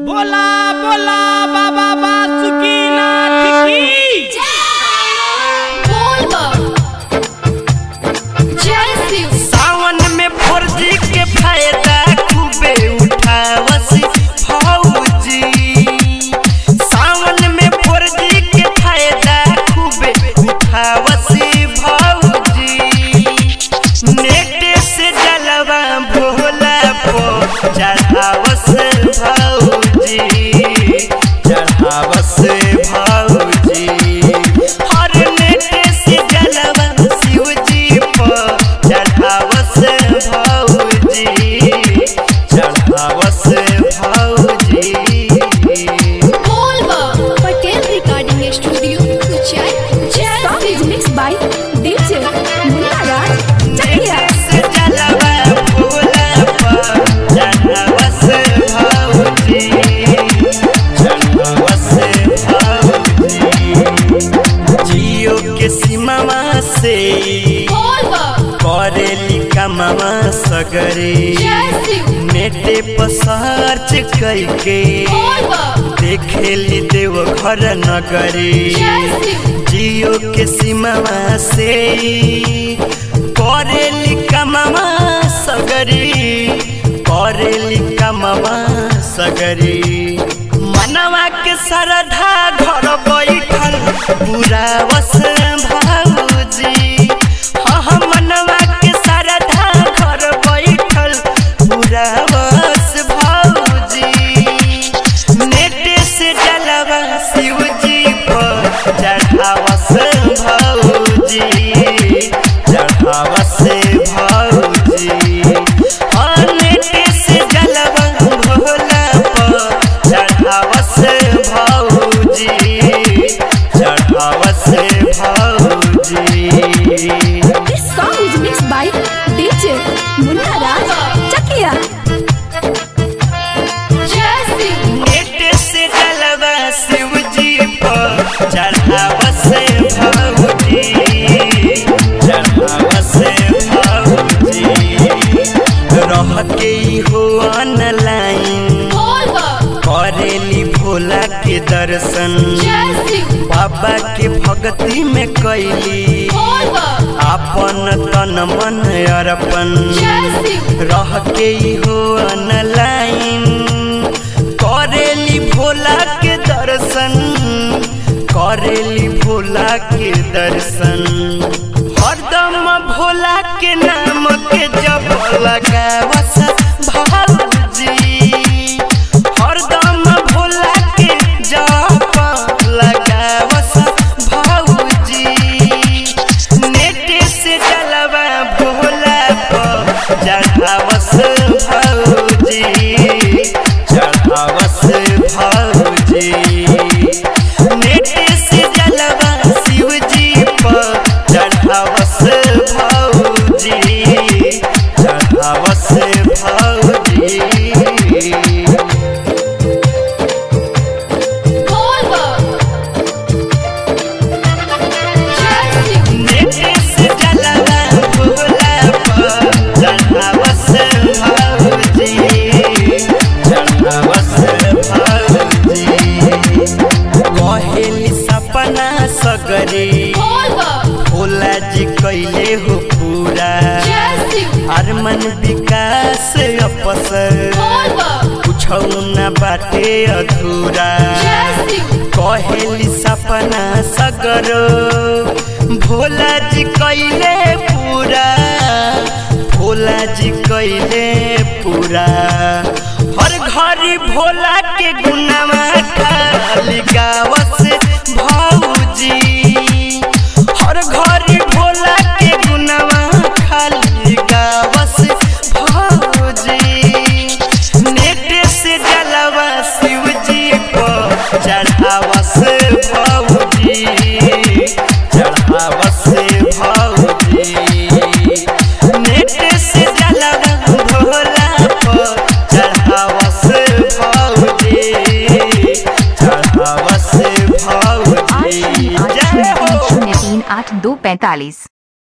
बोला बोला बाबा बासुकीनाथ की सावन में फर्जी के फायदा खूबे उठावसी भौजी सावन में फर्जी के फायदा खूबे उठावसी भौजी नेट से जलवा भोला पो चढ़ावस भौजी चढ़ावस भौजी हर नेट से जलवा शिवजी पो चढ़ावस भौजी चढ़ावस भौजी Patel recording studio Kuchai mix by DJ Munna Raj Chakiya से जलवा भोला पो चढ़ावस भौजी चढ़ावस भौजी जियो के सीमावा से करेली कमावा सगरे नेटे पर सर्च करके देखेली देव घर नगरे जियो के सीमावा से करेली कमावा सगरे करेली कमावा सगरे मनवा के सरधा घर बैठल पूरा वस भाऊजी हाँ हाँ मनवा के सरधा घर बैठल पूरा वस भाऊजी नेट से जलवा शिवजी पर चढ़ावस भौजी चढ़ावस भौजी हाँ नेट से जलवा भोला पर चढ़ावस भौजी चढ़ावस भौजी this song is mix by DJ Munna Raj Chakiya net से जलवा शिवजी पर चढ़ावस भौजी चढ़ावस भौजी रह के हो ऑनलाइन करेली भोला के दर्शन बाबा के भक्ति में कैली अपन तन मन अर्पण रह के हो ऑनलाइन करेली भोला के दर्शन करेली भोला के दर्शन हरदम भोला के नाम के जप लगावस भाऊजी हरदम भोला के जप लगावस भाऊजी नेट से जलवा भोला पर चढ़ावस भौजी चढ़ावस भौजी नेट से जलवा शिवजी पर चढ़ावस भौजी चढ़ावस भौजी नेट से जलवा भोला पर चढ़ावस भौजी चढ़ावस भौजी कहेली सपना सगरे भोला जी कैले हो पूरा अरमन विकास अपसर कुछ न बाटे अधूरा कहेली सपना सगरो भोला जी कैले पूरा भोला जी कैले पूरा हर घरी भोला के गुनामा खाली गावस भौजी हर घरी भोला के गुनामा खाली गावस भौजी नेट से जलवा शिवजी को चढ़ावस भौजी चढ़ावस भौजी नेट से जलवा भोला को चढ़ावस भौजी चढ़ावस भौजी आठ जय हो शून्य तीन आठ दो पैंतालीस